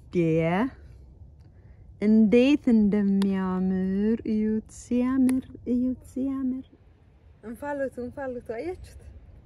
እንዴት እንደሚያምር እዩት! ሲያምር እዩት! ሲያምር እንፋሎቱ እንፋሎቱ አያችሁት?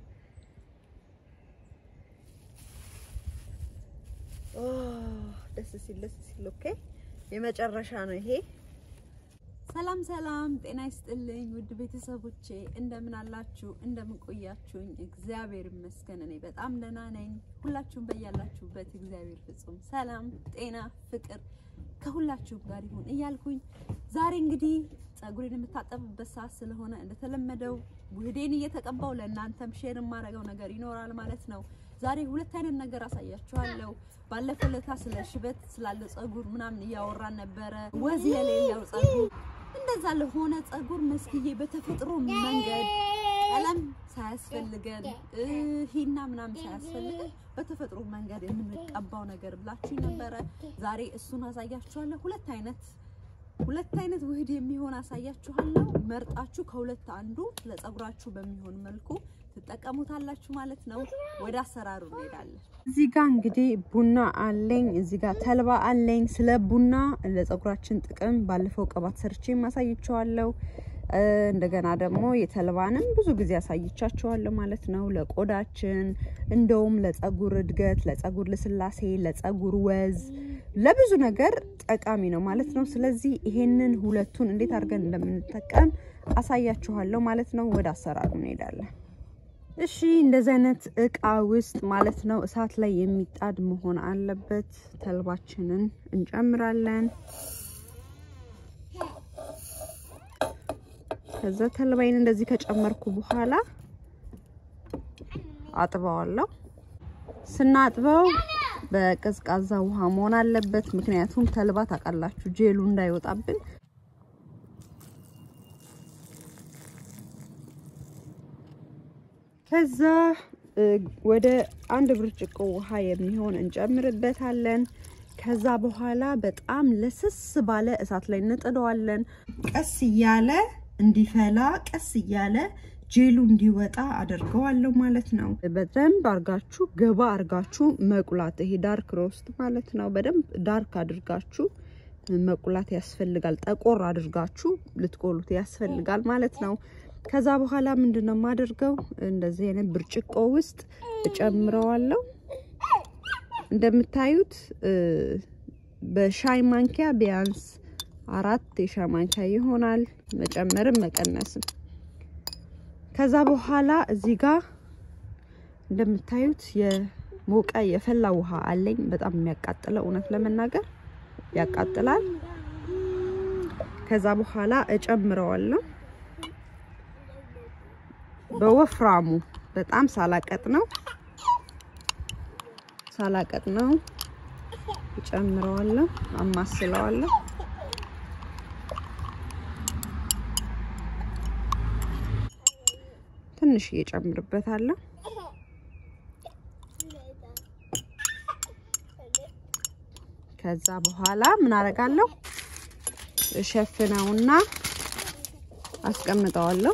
ኦ ደስ ሲል ደስ ሲል። ኦኬ የመጨረሻ ነው ይሄ። ሰላም ሰላም፣ ጤና ይስጥልኝ ውድ ቤተሰቦቼ እንደምን አላችሁ? እንደምን ቆያችሁኝ? እግዚአብሔር ይመስገን እኔ በጣም ደህና ነኝ። ሁላችሁም በያላችሁበት እግዚአብሔር ፍጹም ሰላም፣ ጤና፣ ፍቅር ከሁላችሁም ጋር ይሁን እያልኩኝ ዛሬ እንግዲህ ጸጉሬን የምታጠብበት ሰዓት ስለሆነ እንደተለመደው ውህዴን እየተቀባው ለእናንተም ሼር የማደርገው ነገር ይኖራል ማለት ነው። ዛሬ ሁለት አይነት ነገር አሳያችኋለሁ። ባለፈው ለታ ስለ ሽበት ስላለ ጸጉር ምናምን እያወራን ነበረ። ወዝ የሌለው ጸጉር እንደዛ ለሆነ ጸጉር መስክዬ በተፈጥሮ መንገድ ቀለም ሳያስፈልገን ሂና ምናምን ሳያስፈልገን በተፈጥሮ መንገድ የምንቀባው ነገር ብላችሁ ነበረ። ዛሬ እሱን አሳያችኋለሁ። ሁለት አይነት ሁለት አይነት ውህድ የሚሆን አሳያችኋለሁ። መርጣችሁ ከሁለት አንዱ ለጸጉራችሁ በሚሆን መልኩ ትጠቀሙታላችሁ ማለት ነው። ወደ አሰራሩ እንሄዳለን። እዚህ ጋር እንግዲህ ቡና አለኝ፣ እዚህ ጋር ተልባ አለኝ። ስለ ቡና ለጸጉራችን ጥቅም ባለፈው ቅባት ሰርቼ ማሳይቸዋለሁ። እንደገና ደግሞ የተልባንም ብዙ ጊዜ አሳይቻቸዋለሁ ማለት ነው። ለቆዳችን እንደውም ለጸጉር እድገት፣ ለጸጉር ልስላሴ፣ ለጸጉር ወዝ፣ ለብዙ ነገር ጠቃሚ ነው ማለት ነው። ስለዚህ ይሄንን ሁለቱን እንዴት አድርገን እንደምንጠቀም አሳያችኋለሁ ማለት ነው። ወደ አሰራሩ እንሄዳለን። እሺ እንደዚህ አይነት እቃ ውስጥ ማለት ነው እሳት ላይ የሚጣድ መሆን አለበት። ተልባችንን እንጨምራለን። ከዛ ተልባይን እንደዚህ ከጨመርኩ በኋላ አጥበዋለሁ። ስናጥበው በቀዝቃዛ ውሃ መሆን አለበት። ምክንያቱም ተልባ ታውቃላችሁ ጄሉ እንዳይወጣብን። ከዛ ወደ አንድ ብርጭቆ ውሃ የሚሆን እንጨምርበታለን። ከዛ በኋላ በጣም ለስስ ባለ እሳት ላይ እንጥደዋለን። ቀስ እያለ እንዲፈላ ቀስ እያለ ጄሉ እንዲወጣ አድርገዋለሁ ማለት ነው። በደንብ አርጋችሁ ገባ አርጋችሁ መቁላት፣ ይሄ ዳርክ ሮስት ማለት ነው። በደንብ ዳርክ አድርጋችሁ መቁላት ያስፈልጋል። ጠቆር አድርጋችሁ ልትቆሉት ያስፈልጋል ማለት ነው። ከዛ በኋላ ምንድን ነው የማደርገው? እንደዚህ አይነት ብርጭቆ ውስጥ እጨምረዋለሁ። እንደምታዩት በሻይ ማንኪያ ቢያንስ አራት የሻይ ማንኪያ ይሆናል፣ መጨመርም መቀነስም። ከዛ በኋላ እዚህ ጋር እንደምታዩት የሞቀ የፈላ ውሃ አለኝ። በጣም የሚያቃጥለው እውነት ለመናገር ያቃጥላል። ከዛ በኋላ እጨምረዋለሁ በወፍራሙ በጣም ሳላቀጥ ነው ሳላቀጥ ነው እጨምረዋለሁ፣ አማስለዋለሁ። ትንሽ እየጨምርበታለሁ። ከዛ በኋላ ምን አደርጋለሁ? እሸፍነውና አስቀምጠዋለሁ።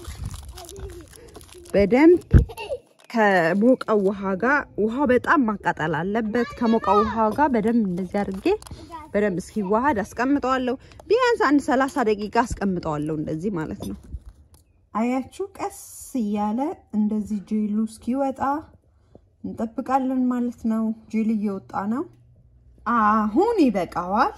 በደንብ ከሞቀው ውሃ ጋር ውሃው በጣም ማቃጠል አለበት። ከሞቀው ውሃ ጋር በደንብ እንደዚህ አድርጌ በደንብ እስኪዋሃድ አስቀምጠዋለሁ። ቢያንስ አንድ ሰላሳ ደቂቃ አስቀምጠዋለሁ። እንደዚህ ማለት ነው። አያችሁ፣ ቀስ እያለ እንደዚህ ጄሉ እስኪወጣ እንጠብቃለን ማለት ነው። ጄል እየወጣ ነው። አሁን ይበቃዋል።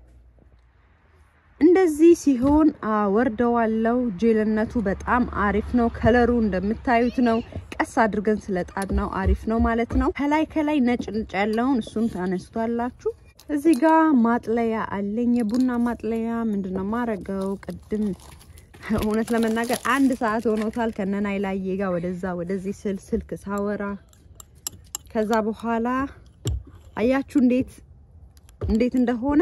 እንደዚህ ሲሆን አወርደዋለሁ። ጄልነቱ በጣም አሪፍ ነው። ከለሩ እንደምታዩት ነው። ቀስ አድርገን ስለጣድ ነው አሪፍ ነው ማለት ነው። ከላይ ከላይ ነጭ ነጭ ያለውን እሱን ታነስቷላችሁ። እዚህ ጋር ማጥለያ አለኝ፣ የቡና ማጥለያ። ምንድነው ማረገው? ቅድም እውነት ለመናገር አንድ ሰዓት ሆኖታል ከነናይ ላይ ጋር ወደዛ ወደዚህ ስል ስልክ ሳወራ ከዛ በኋላ አያችሁ እንዴት እንዴት እንደሆነ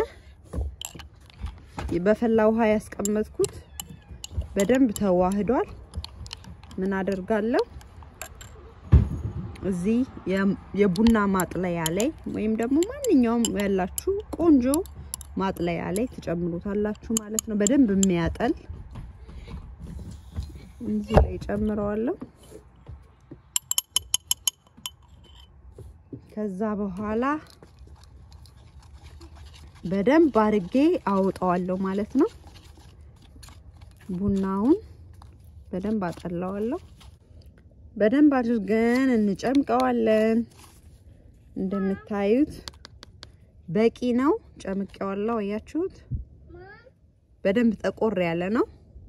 በፈላ ውሃ ያስቀመጥኩት በደንብ ተዋህዷል። ምን አደርጋለሁ እዚህ የቡና ማጥለያ ላይ ወይም ደግሞ ማንኛውም ያላችሁ ቆንጆ ማጥለያ ላይ ትጨምሩታላችሁ ማለት ነው። በደንብ የሚያጠል እዚህ ላይ ጨምረዋለሁ። ከዛ በኋላ በደንብ አርጌ አውጣዋለሁ ማለት ነው። ቡናውን በደንብ አጠላዋለሁ። በደንብ አድርገን እንጨምቀዋለን። እንደምታዩት በቂ ነው። ጨምቄዋለሁ። አያችሁት? በደንብ ጠቆር ያለ ነው።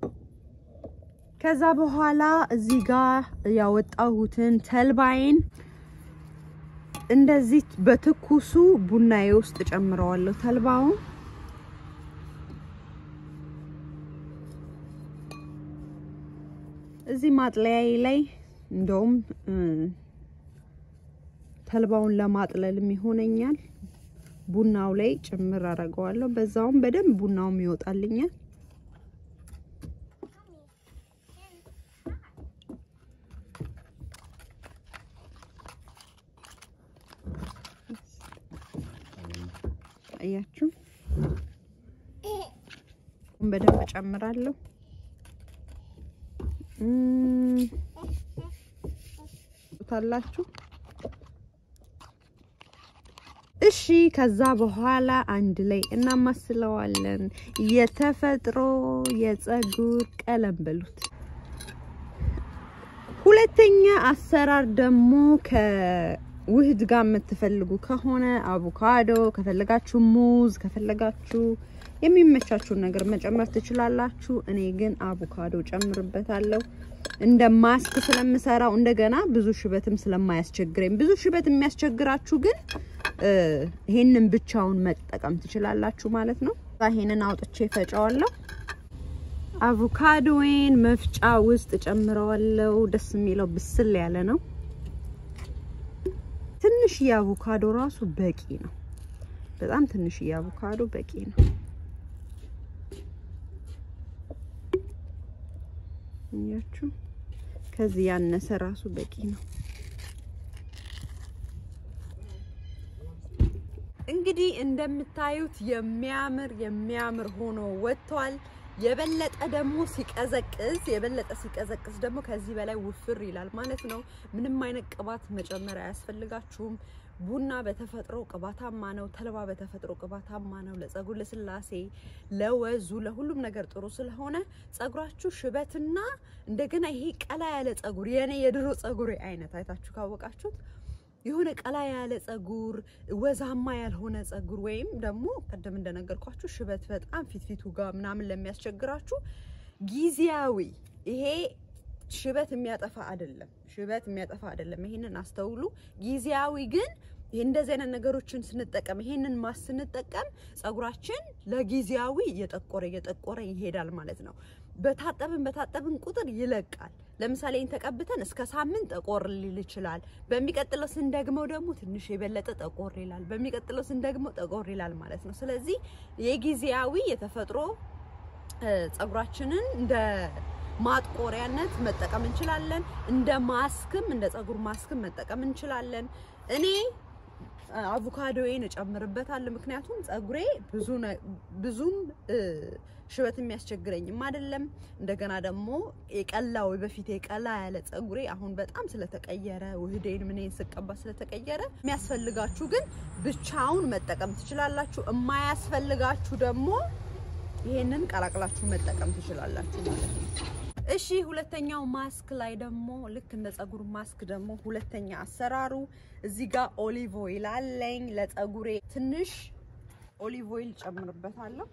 ከዛ በኋላ እዚህ ጋር ያወጣሁትን ተልባይን እንደዚህ በትኩሱ ቡናዬ ውስጥ ጨምረዋለሁ። ተልባውን እዚህ ማጥለያዬ ላይ እንደውም ተልባውን ለማጥለልም ይሆነኛል። ቡናው ላይ ጭምር አደርገዋለሁ። በዛውም በደንብ ቡናውም ይወጣልኛል። አያችሁ፣ በደንብ ጨምራለሁ። ታላችሁ እሺ። ከዛ በኋላ አንድ ላይ እናማስለዋለን። የተፈጥሮ የፀጉር ቀለም በሉት። ሁለተኛ አሰራር ደግሞ ከውህድ ጋር የምትፈልጉ ከሆነ አቮካዶ ከፈለጋችሁ፣ ሙዝ ከፈለጋችሁ የሚመቻችሁን ነገር መጨመር ትችላላችሁ። እኔ ግን አቮካዶ ጨምርበታለሁ እንደ ማስክ ስለምሰራው እንደገና ብዙ ሽበትም ስለማያስቸግረኝ። ብዙ ሽበት የሚያስቸግራችሁ ግን ይሄንን ብቻውን መጠቀም ትችላላችሁ ማለት ነው። ይሄንን አውጥቼ ፈጨዋለሁ። አቮካዶዌን መፍጫ ውስጥ ጨምረዋለሁ። ደስ የሚለው ብስል ያለ ነው። ትንሽ የአቮካዶ ራሱ በቂ ነው። በጣም ትንሽ የአቮካዶ በቂ ነው። እያችሁ ከዚህ ያነሰ ራሱ በቂ ነው። እንግዲህ እንደምታዩት የሚያምር የሚያምር ሆኖ ወጥቷል። የበለጠ ደግሞ ሲቀዘቅዝ የበለጠ ሲቀዘቅዝ ደግሞ ከዚህ በላይ ውፍር ይላል ማለት ነው። ምንም አይነት ቅባት መጨመር አያስፈልጋችሁም። ቡና በተፈጥሮ ቅባታማ ነው። ተልባ በተፈጥሮ ቅባታማ ነው። ለፀጉር ልስላሴ፣ ለወዙ፣ ለሁሉም ነገር ጥሩ ስለሆነ ፀጉራችሁ ሽበትና እንደገና ይሄ ቀላ ያለ ፀጉር የኔ የድሮ ፀጉሬ አይነት አይታችሁ ካወቃችሁት የሆነ ቀላ ያለ ፀጉር ወዛማ ያልሆነ ፀጉር ወይም ደግሞ ቅድም እንደነገርኳችሁ ሽበት በጣም ፊትፊቱ ጋር ምናምን ለሚያስቸግራችሁ ጊዜያዊ ይሄ ሽበት የሚያጠፋ አይደለም። ሽበት የሚያጠፋ አይደለም። ይሄንን አስተውሉ። ጊዜያዊ ግን እንደዚህ አይነት ነገሮችን ስንጠቀም ይሄንን ማስ ስንጠቀም ፀጉራችን ለጊዜያዊ እየጠቆረ እየጠቆረ ይሄዳል ማለት ነው። በታጠብን በታጠብን ቁጥር ይለቃል። ለምሳሌ ይህን ተቀብተን እስከ ሳምንት ጠቆር ሊል ይችላል። በሚቀጥለው ስንደግመው ደግሞ ትንሽ የበለጠ ጠቆር ይላል። በሚቀጥለው ስንደግመው ጠቆር ይላል ማለት ነው። ስለዚህ የጊዜያዊ የተፈጥሮ ፀጉራችንን እንደ ማጥቆሪያነት መጠቀም እንችላለን። እንደ ማስክም እንደ ፀጉር ማስክም መጠቀም እንችላለን። እኔ አቮካዶዬን እጨምርበታለሁ ምክንያቱም ፀጉሬ ብዙ ብዙም ሽበት የሚያስቸግረኝም አይደለም። እንደገና ደግሞ የቀላው በፊት የቀላ ያለ ፀጉሬ አሁን በጣም ስለተቀየረ ውህዴን ምንን ስቀባ ስለተቀየረ የሚያስፈልጋችሁ ግን ብቻውን መጠቀም ትችላላችሁ። የማያስፈልጋችሁ ደግሞ ይሄንን ቀላቅላችሁ መጠቀም ትችላላችሁ ማለት ነው። እሺ ሁለተኛው ማስክ ላይ ደግሞ ልክ እንደ ፀጉር ማስክ ደግሞ ሁለተኛ አሰራሩ እዚህ ጋር ኦሊቭ ኦይል አለኝ። ለፀጉሬ ትንሽ ኦሊቭ ኦይል ጨምርበታለሁ።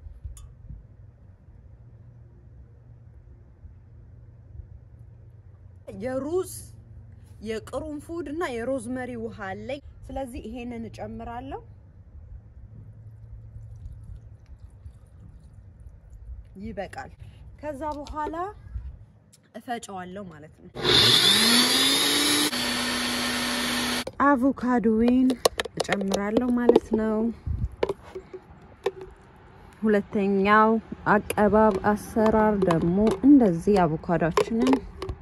የሩዝ የቅርንፉድ እና የሮዝመሪ ውሃ አለኝ። ስለዚህ ይሄንን እጨምራለሁ። ይበቃል። ከዛ በኋላ እፈጨዋለሁ ማለት ነው። አቮካዶዌን እጨምራለሁ ማለት ነው። ሁለተኛው አቀባብ አሰራር ደግሞ እንደዚህ አቮካዶችንን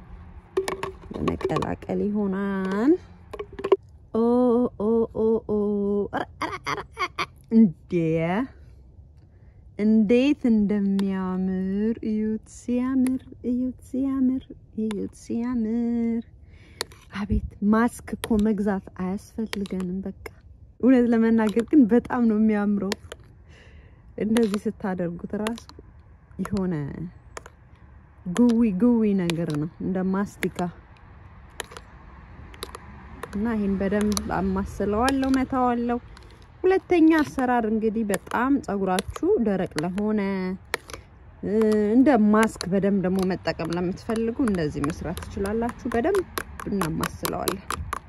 በመቀላቀል ይሆናል። ኦ ኦ ኦ ኦ እንዴ እንዴት እንደሚያምር እዩት! ሲያምር! እዩት! ሲያምር! እዩት! ሲያምር! አቤት ማስክ እኮ መግዛት አያስፈልገንም። በቃ እውነት ለመናገር ግን በጣም ነው የሚያምረው። እንደዚህ ስታደርጉት ራሱ የሆነ ጉዊ ጉዊ ነገር ነው እንደ ማስቲካ እና ይሄን በደንብ አማስለዋለሁ፣ መታዋለሁ። ሁለተኛ አሰራር እንግዲህ በጣም ጸጉራችሁ ደረቅ ለሆነ እንደ ማስክ በደንብ ደግሞ መጠቀም ለምትፈልጉ እንደዚህ መስራት ትችላላችሁ። በደንብ እናማስለዋለን።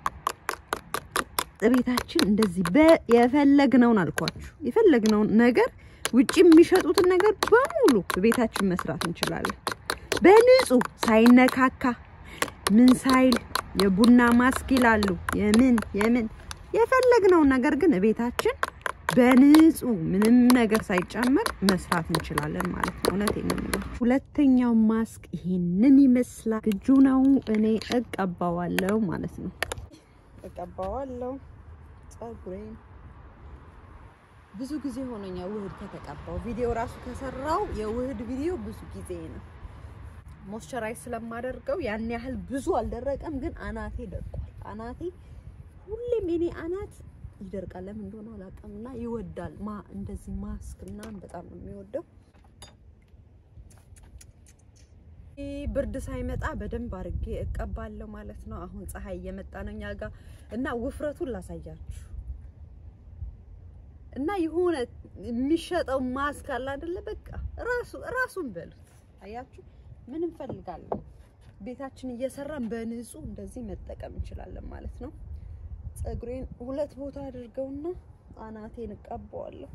ቤታችን እንደዚህ የፈለግነውን አልኳችሁ የፈለግነውን ነገር ውጭ የሚሸጡትን ነገር በሙሉ ቤታችን መስራት እንችላለን። በንጹህ ሳይነካካ ምን ሳይል የቡና ማስክ ይላሉ የምን የምን የፈለግነውን ነገር ግን ቤታችን በንጹህ ምንም ነገር ሳይጨመር መስራት እንችላለን ማለት ነው። እውነቴን ነው የምላችሁ። ሁለተኛው ማስክ ይሄንን ይመስላል። ግጁ ነው። እኔ እቀባዋለሁ ማለት ነው። እቀባዋለሁ ጸጉሬን ብዙ ጊዜ ሆኖኛል ውህድ ከተቀባው። ቪዲዮ ራሱ ከሰራው የውህድ ቪዲዮ ብዙ ጊዜ ነው። ሞይስቸራይዝ ስለማደርገው ያን ያህል ብዙ አልደረቀም፣ ግን አናቴ ደርቋል። አናቴ ሁሌም የኔ አናት ይደርቃል። ለምን እንደሆነ አላውቅም። እና ይወዳል ማ እንደዚህ ማስክ ምናምን በጣም ነው የሚወደው። ብርድ ሳይመጣ በደንብ አድርጌ እቀባለሁ ማለት ነው። አሁን ፀሐይ እየመጣ ነው እኛ ጋር እና ውፍረቱን ላሳያችሁ እና የሆነ የሚሸጠው ማስክ አለ አይደለ? በቃ ራሱ ራሱን በሉት። አያችሁ ምን እንፈልጋለን? ቤታችን እየሰራን በንጹህ እንደዚህ መጠቀም እንችላለን ማለት ነው። ፀጉሬን ሁለት ቦታ አድርገውና አናቴን እቀባዋለሁ።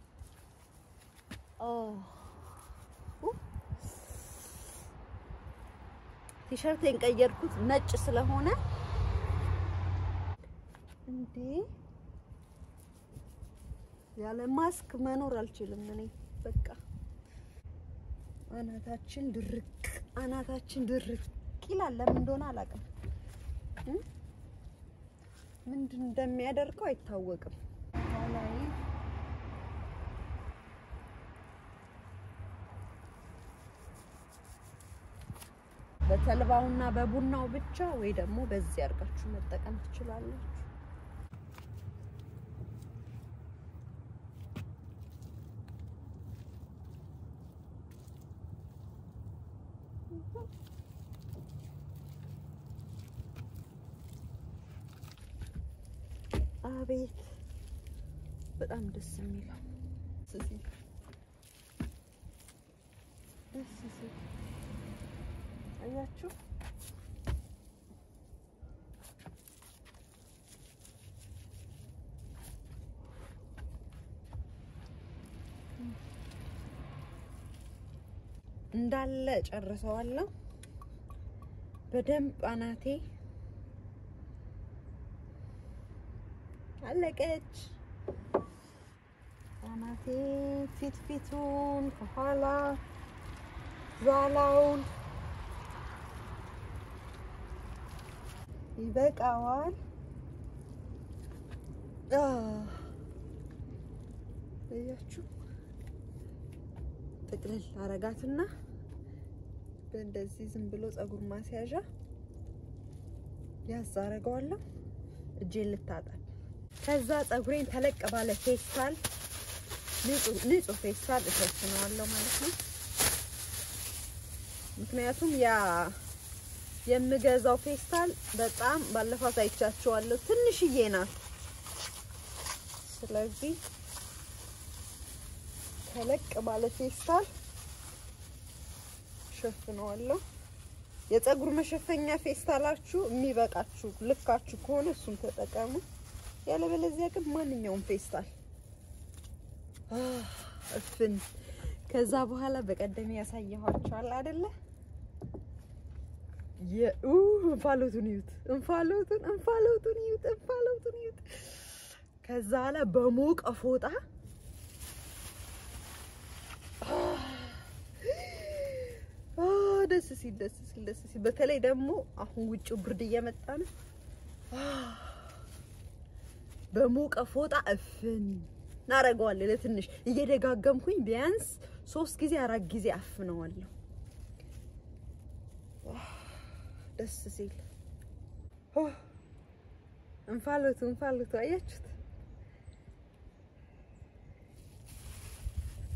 ቲሸርቴን ቀየርኩት ነጭ ስለሆነ እንዴ ያለ ማስክ መኖር አልችልም እኔ በቃ አናታችን ድርቅ አናታችን ድርቅ ይላል። ለምን እንደሆነ አላውቅም። ምንድን እንደሚያደርገው አይታወቅም። ላይ በተልባውና በቡናው ብቻ ወይ ደግሞ በዚህ አድርጋችሁ መጠቀም ትችላላችሁ። አቤት በጣም ደስ የሚለው ደስ ሲል አያችሁ። እንዳለ ጨርሰዋለሁ። በደንብ አናቴ አለቀች። አናቴ ፊት ፊቱን ከኋላ ዛላውን ይበቃዋል። እያችሁ ጥቅልል አረጋትና በእንደዚህ ዝም ብሎ ፀጉር ማስያዣ ያዝ አረገዋለሁ። እጄን ልታጠብ ከዛ ፀጉሬን ተለቅ ባለ ፌስታል ንጹህ ፌስታል እሸፍነዋለሁ ማለት ነው። ምክንያቱም ያ የምገዛው ፌስታል በጣም ባለፈው አሳይቻችኋለሁ፣ ትንሽዬ ናት። ስለዚህ ተለቅ ባለ ፌስታል እሸፍነዋለሁ። የፀጉር መሸፈኛ ፌስታላችሁ የሚበቃችሁ ልካችሁ ከሆነ እሱን ተጠቀሙ። ያለበለዚያ ግን ማንኛውም ፌስታል እፍን። ከዛ በኋላ በቀደም ያሳየኋችኋል አይደለ? የኡ እንፋሎቱን ይዩት፣ እንፋሎቱን እንፋሎቱን ይዩት፣ እንፋሎቱን ይዩት። ከዛ በኋላ በሞቀ ፎጣ ደስ ሲል ደስ ሲል ደስ ሲል። በተለይ ደግሞ አሁን ውጭው ብርድ እየመጣ ነው። በሞቀ ፎጣ እፍን እናደርገዋለን። ለትንሽ እየደጋገምኩኝ ቢያንስ ሶስት ጊዜ አራት ጊዜ አፍነዋለሁ። ደስ ሲል እንፋሎቱ እንፋሎቱ አያችሁት?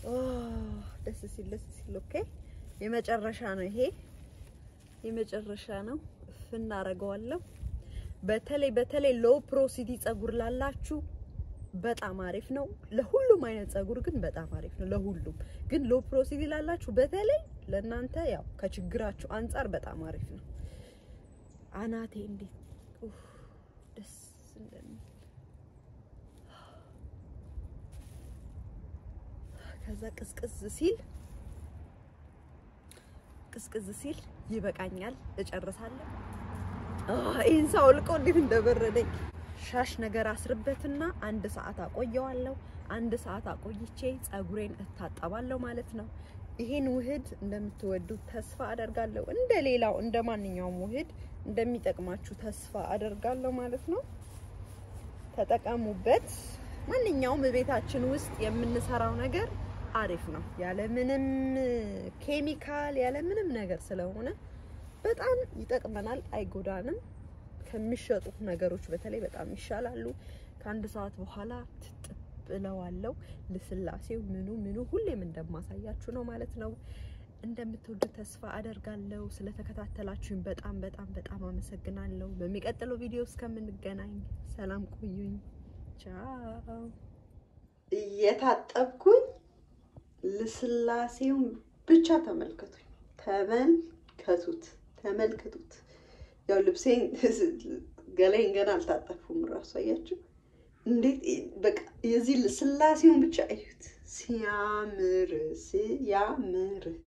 ደስ ሲል ደስ ሲል። ኦኬ የመጨረሻ ነው ይሄ የመጨረሻ ነው። እፍ እናደርገዋለሁ። በተለይ በተለይ ሎው ፕሮሲቲ ጸጉር ላላችሁ በጣም አሪፍ ነው። ለሁሉም አይነት ጸጉር ግን በጣም አሪፍ ነው። ለሁሉም ግን ሎው ፕሮሲቲ ላላችሁ በተለይ ለእናንተ ያው ከችግራችሁ አንጻር በጣም አሪፍ ነው። አናቴ እንዴት ኡፍ ደስ እንደሚል ከዛ ቅዝቅዝ ሲል ቅዝቅዝ ሲል ይበቃኛል፣ እጨርሳለሁ። ይህን ሳውልቆ እንዴት እንደበረደኝ ሻሽ ነገር አስርበትና አንድ ሰዓት አቆየዋለሁ። አንድ ሰዓት አቆይቼ ጸጉሬን እታጠባለሁ ማለት ነው። ይሄን ውህድ እንደምትወዱት ተስፋ አደርጋለሁ። እንደ ሌላው እንደ ማንኛውም ውህድ እንደሚጠቅማችሁ ተስፋ አደርጋለሁ ማለት ነው። ተጠቀሙበት። ማንኛውም ቤታችን ውስጥ የምንሰራው ነገር አሪፍ ነው። ያለ ምንም ኬሚካል ያለ ምንም ነገር ስለሆነ በጣም ይጠቅመናል፣ አይጎዳንም። ከሚሸጡ ነገሮች በተለይ በጣም ይሻላሉ። ከአንድ ሰዓት በኋላ ትጥብ እለዋለሁ። ልስላሴው ምኑ ምኑ ሁሌም እንደማሳያችሁ ነው ማለት ነው። እንደምትወዱ ተስፋ አደርጋለሁ። ስለተከታተላችሁኝ በጣም በጣም በጣም አመሰግናለሁ። በሚቀጥለው ቪዲዮ እስከምንገናኝ ሰላም ቆዩኝ። ቻው። እየታጠብኩኝ ልስላሴውን ብቻ ተመልከቱኝ። ተመልከቱት ተመልከቱት። ያው ልብሴን ገላይን ገና አልታጠፍኩም። እራሱ አያችሁ እንዴት በቃ የዚህ ስላሴውን ብቻ እዩት። ሲያምር ሲያምር